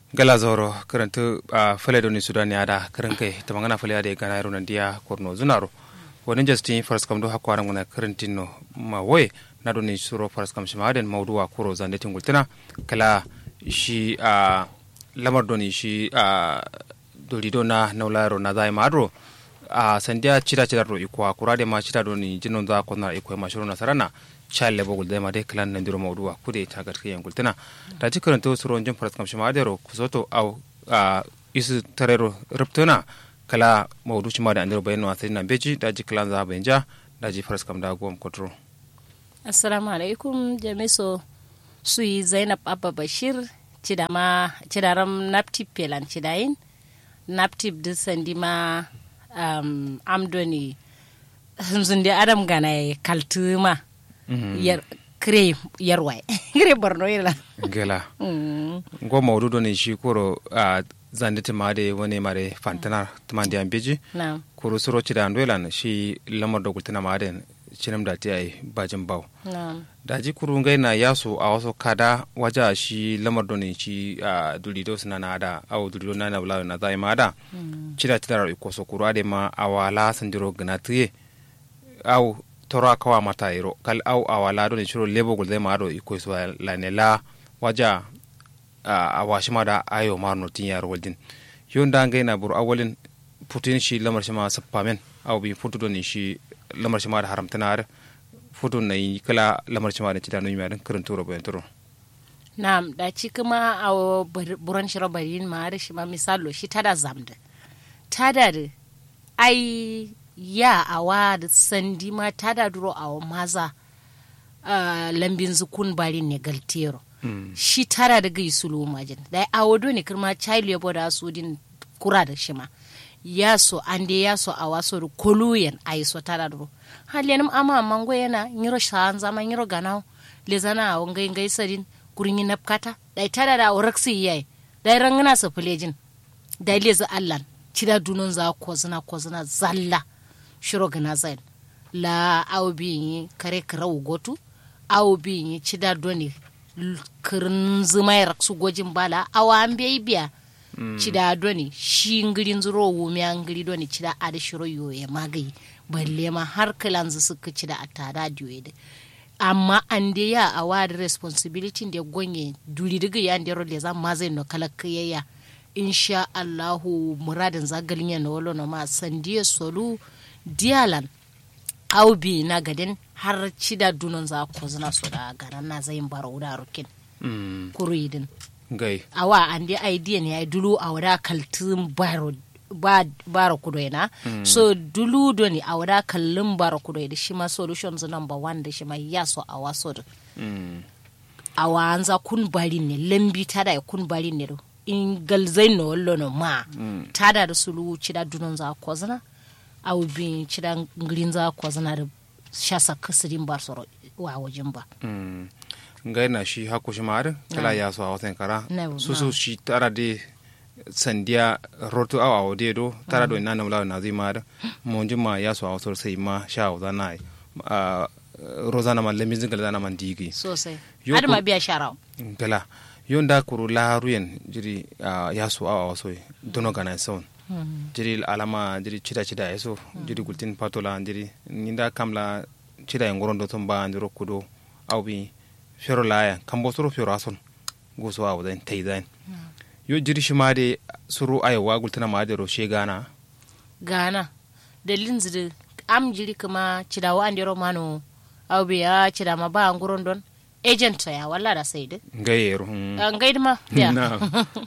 gala zoro karantu a fale doni sudan ya da karan kai ta magana fale da gana yaro nan dia korno zunaro wani justin faras kam do hakwara ngana karantin no ma woye na doni suro faras kam shima den mawduwa kuro zande tingultina kala shi a lamar doni shi a dolido na naularo na zai madro a sandia chida chida ro ikwa kurade ma chida doni jinon za ko na ikwa mashuru na sarana challe bogul de ma de klan nan diro mawduwa kude ta garke yan gultina ta ci karanto suro jin faras kam shima de ro kusoto au a isu tarero ruptuna kala mawdu shima da andiro bayano asiri na beji da ji klan za benja da ji faras kam da gom kotro assalamu alaikum jamiso suyi zainab abba bashir cidama cidaram naptip pelan cidayin naptip di sandima um, amdoni zunde adam gana kaltuma yar kire yarwai kire borno yela gela ngo mawdu do ne shi koro a zande ma de wani mare fantana tumandi ambeji na koro suro cida ndoelan shi lamar da gultina ma den cinam da ti ai bajin baw na daji kuru ngai na yaso a wasu kada waja shi lamar doni shi a durido suna na da au durido na na bulawa na zai ma da cida cida ro iko so kuru ade ma awala sandiro gana tiye au tora kawa mata iro kal au awala doni shiro lebo gul zai ma do iko so la ne la waja a washi ma da ayo ma no tin yar waldin yon da ngai na bur awalin putin shi lamar shi ma sappamen au bi futu doni shi lamar shi ma da haramtanar foto na yi kala lamar cima da cidano yimi adan karin turo bayan turo na da ci kuma a buran shiro barin ma da shi ma misalo shi tada zamda tada da ai ya awa da sandi ma tada duro a maza uh, lambin zukun barin ne galtero shi tara da gai sulu majin da a wado ne kirma child labor da su din kura da shi ma ya so an de ya so a waso da koluyen a yi so tara duro haliyanum ama mango yana nyiro shan zama nyiro ganao le zana a wangai ngai sadin kurin yi napkata da tara da oraksi yayi da rangana sa fulejin da le za allan cida dunon za ko zina ko zina zalla shiro gana zain la aw bi kare karau gotu aw bi cida doni kirin zuma raksu gojin bala awa an bai biya cida doni shi ngirin zuro wumi an ngiri doni cida ada shiro yoye magayi balle ma har kalanzu suka cida a tada diyoyi amma an de ya a wadi responsibility da gonye duri diga ya ndero le za ma zai no kala kiyaya insha Allahu muradin zagalin ya no wolo no ma sandiye solu dialan au bi na gadin har cida dunon za ko zina so da garan na zai baro da rukin kuruyidin gai awa an de idea ne ya dulu a wada kaltin baro ba bara kudo na so dulu do ni a wada kallin bara kudo da shi ma solutions number one da shi ma ya so a waso da a wanza kun bari ne lambi tada ya kun bari ne do in galzai no wallo no ma tada da sulu cida dunon za ko zana au bi cida ngirin za ko zana da shasa kasirin bar soro wa wajen ba ngai na shi hako shi ma'ar kala ya so a watan kara Na- su su shi tara de sandiya rotu awa awo de do tara do ina namla na zai ma'ar monji ma ya so a wasu sai ma sha wa zana a rozana ma lemin zingal zana man digi sosai Yo har ma ko- biya sharawa gala yon da kuru laharuyen jiri a ya so awa waso dono gana son jiri alama jiri cida cida ya so jiri gultin patola jiri ninda kamla cida ya ngorondo ton ba jiro kudo au bi fero laya kambo soro fero ason goso awa dan tai dan yo jiri shi ma de suru ayo wa gultina ma de ro she gana gana da linzidi am jiri kuma cida wa andiro mano au biya cida ma ba nguron don agent ya walla da sai de ngayero an gaidi ma ya na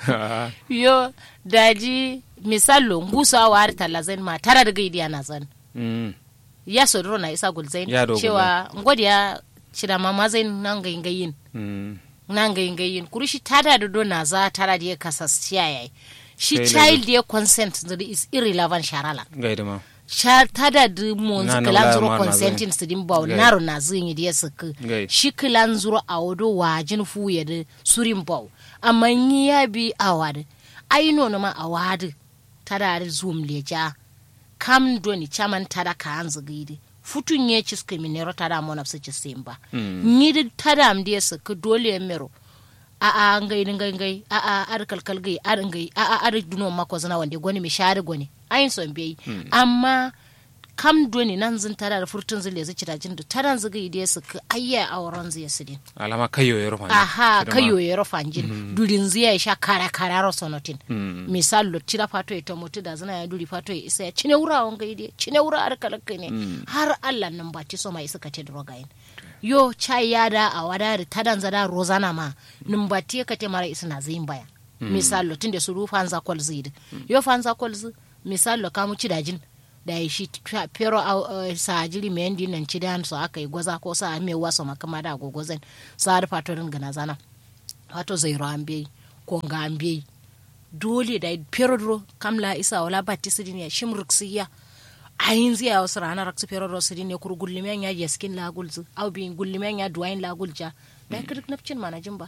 yo daji misalo ngusa wa har talla zain ma tara da gaidi ana zan Mm. ya sodoro na isa gul zain Ya dogo cewa ngodi ya cida ma ma zain nan gayin gayin Mm. nan gayin gayin kuri shi tada da do na za tara da ya kasasciya yayi shi Kai ne child ya consent that is irrelevant sharala gaida ma sha tada du mon Na- na kilan wala zuro ma na consenting su din baw Gai. naro na zin yi da suka Gai. shi kilan zuro a wado wajin fu ya da surin baw amma yi ya bi awad ai no ma awad tada da zoom leja kam doni chaman tada ka anzu gidi futun ye ciska minero tada mona su ci simba Mm. ni da tada am da suka dole mero a a ngai ngai ngai a a ar kalkal gai ar ngai a a ar duno mako zana wande goni mi share goni ayin son bai amma kam doni nan zin tara da furtun zile zai cira jin da taran ziga ide su ka ayya auren zai su din alama kayo ya rufa aha kayo ya rufa jin durin zai sha kara kara ro sonotin misal lo tira fato ita mutu da zana ya duri fato ya isa ya cine wura wanga ide cine wura ar kalakka ne har Allah nan ba ti so mai suka ce drogayin yo chai yada a wadari tadan zada rozana ma numbati ka te mara isna zin baya misal lo tinde su rufa anza kwal zid yo fanza kwal zi misal lo kamu cidajin da ya shi pero a sa jiri mai yandi nan ci dan so aka yi gwaza ko sa mai waso makama da gogozan sa da fatorin gana zana fato zai ro an bai ko ga an bai dole da pero dro kamla isa wala batisidin ya shimruk siya ayin ziya wasu ranar raksu pero dro sidin ne kur gullimen ya yaskin la gulzu au bi gullimen ya duwain la gulja da kirk napcin manajin ba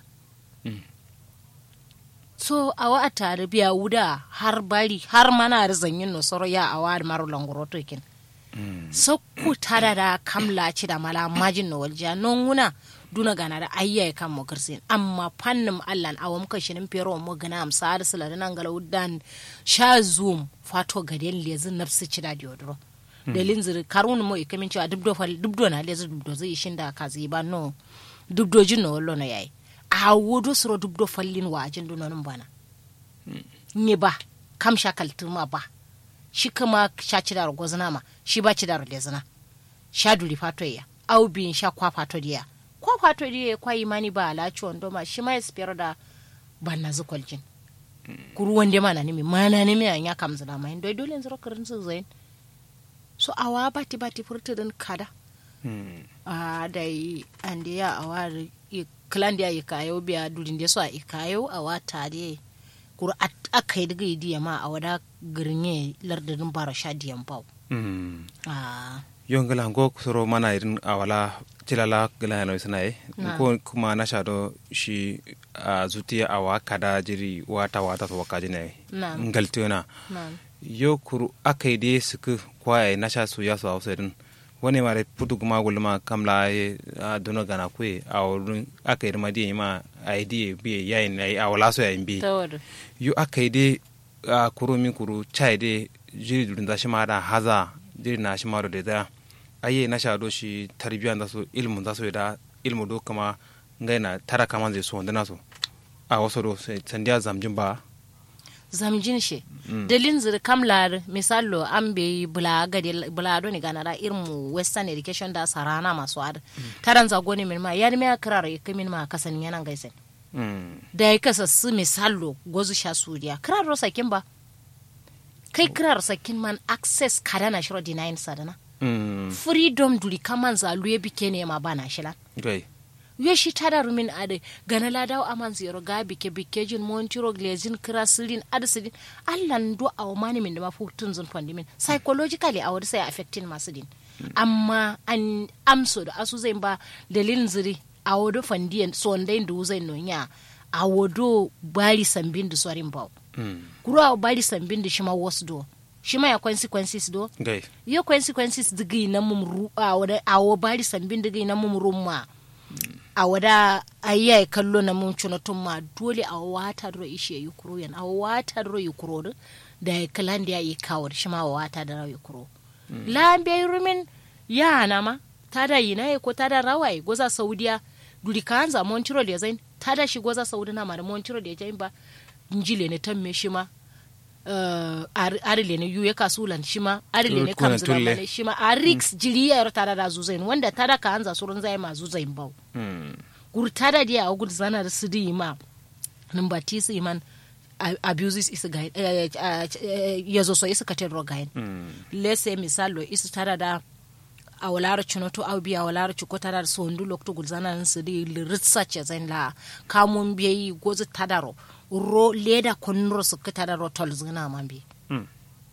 so awa a tare biya wuda har bari har mana da zanyin no soro ya awa da maro langoro to kin so ku tada da kamla ci da mala majin no walja non wuna duna gana da ayya kan mu kirsin amma fannin allan awa muka shinin pero mu gana amsa da sala da nan gala wudan sha zoom fato gaden lezin nafsi ci da diodro dalin ziri karun mo ikamin cewa dubdo fal dubdo na lezi dubdo zai shin da kazi ba no dubdo jin no wallo na yayi a wodo soro dubdo fallin wajin dunonin bana ni ba kam sha kaltuma ba shi kama sha ci da gozna ma shi ba ci da lezna sha duli fato ya au bin sha kwa fato dia kwa fato dia kwa imani ba ala ci wando ma shi ma espero da banna zukoljin kuru wande mana ni mi mana ni mi anya kam zana ma ndo dole nzoro karin su zain so awa bati bati furtudin kada a da yi ande ya awari kilan da ya kayo biya durin da so a ikayo a wata da kur aka yi daga idiya ma a wada girnye lardin bara sha diyan bau yon gala ngo soro mana irin awala tilala gala yana suna yi ko kuma na shado shi a zutiya awa kada jiri wata wata to wakaji ne ngaltiona yo kuru aka yi dai suku kwaye na sha su ya su hausa din wani mare putu kuma gulma kamla ye a dono gana kwe a wurin aka yi madi ma a yi diye biye yayin a yi a wala so yayin bi yo aka yi dai a kuru min kuru chai dai jiri durin da shi ma da haza jiri na shi ma da da aye na sha do shi tarbiyan da su ilmu da su da ilmu do kama ngai na tara kama zai so wanda so a wasu do sandiya zamjin ba zamjin she dalin zir kamlar misalo an be bula gade bula do ni ganara irmu western education da sarana masu ad taran zago ne min ma yar me akrar ya min ma kasan yana gaisen da ya kasa su misalo gozu sha suriya krar ro sakin ba kai krar sakin man access kada na shiro denying sadana freedom duri kaman zalu ya bike ne ma bana shila yo shi tada rumin ade gana ladaw aman zero ga bike bike jin montiro glazin krasilin adsidin allan do aw mani min da mafutun zun pandimin psychologically a wadi sai affecting masu din amma an amso da asu zai ba dalilin ziri a wado fandiyan sondai da zai nonya a wado bari sambin da sorin baw kuro a bari sambin da shima wasu do shima ya consequences do yo consequences digi na mum ru a wada a bari sambin digi na mum rumma a wada ayya ya kallo na mun cuna tun ma dole a wata dro ishe yi kuro yan a wata dro yi kuro da ya kalan da ya yi kawo shi ma wata da rawa yi kuro lan bai rumin ya na ma ta da yi na ko ta da rawa yi goza saudiya duri ka hanza montiro da zain ta da shi goza saudi na ma da montiro da jain ba njile ne tamme shi ma Uh, arile ne yuye kasulan shima arile ne kamzira mane shima a rix jiri ya tada da zuzain wanda tada ka anza surun zai ma zuzain bau mm. gur tada dia a gud zana da su di ma number t su iman abuses is guide uh, uh, uh, yazo so isa katen gain mm. lese misalo isa tada da a walara cuno to au biya walara cuko tada da sondu lokto gud zana su di research zain la kamun biyi gozu tadaro ro leda konnuro su kita ro tol zina man bi mm.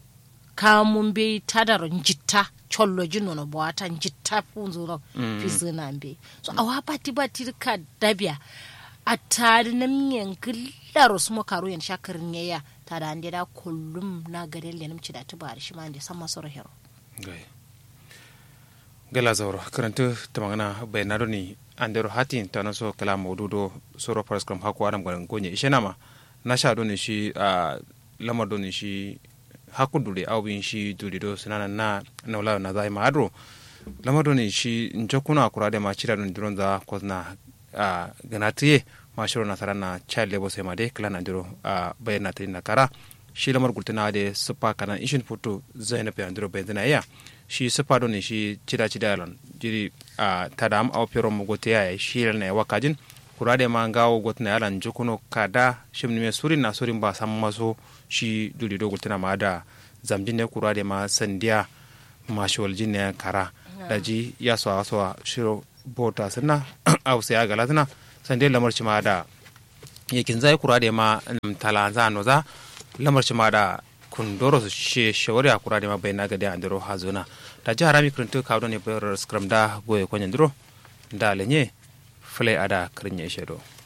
ka mun be tadaro njitta chollo jinno no boata njitta funzuro mm. fi zina bi so awa pati bati ka dabia a tari na miyan gillaro su mo karo yan shakarin yaya ta da ande da kullum na garin lenim ci da tuba shi ma ande sama soro hero gela zauro karanta tamangana bayanado ni andero hati tana so kala maududo soro paras kam hako adam garan gonye ishe nama na sha do ni shi a lamar do ni shi haku dure au bin shi dure do sunana na na wala na zai ma adro lamar do ni shi njokuna kurade ma chira do duron za kozna a ganatiye ma shiro na sarana child labor sai ma de kala na diro a bayana ta na kara shi lamar gultuna de supa kana ishin foto zainab ya ndiro bayana ya shi supa do ni shi chida chida yalan jiri a tadam au pero mo gote ya shi ne wakajin kurade ma ngawo gotna yalan jokuno kada shimni me surin na surin ba sam maso shi duli do gultuna ma da zamjin ne kurade ma sandiya ma shol jinne kara daji ya so so shiro bota sana au sai agala sana sande lamar ma da yakin zai kurade ma tala za no za lamar ma da kundoro su she shawari a kurade ma bai naga da andiro hazuna da jihar rami kurintu kawo ne bayar skram da goye kwanyan duro da lenye fule ada karin ya shedo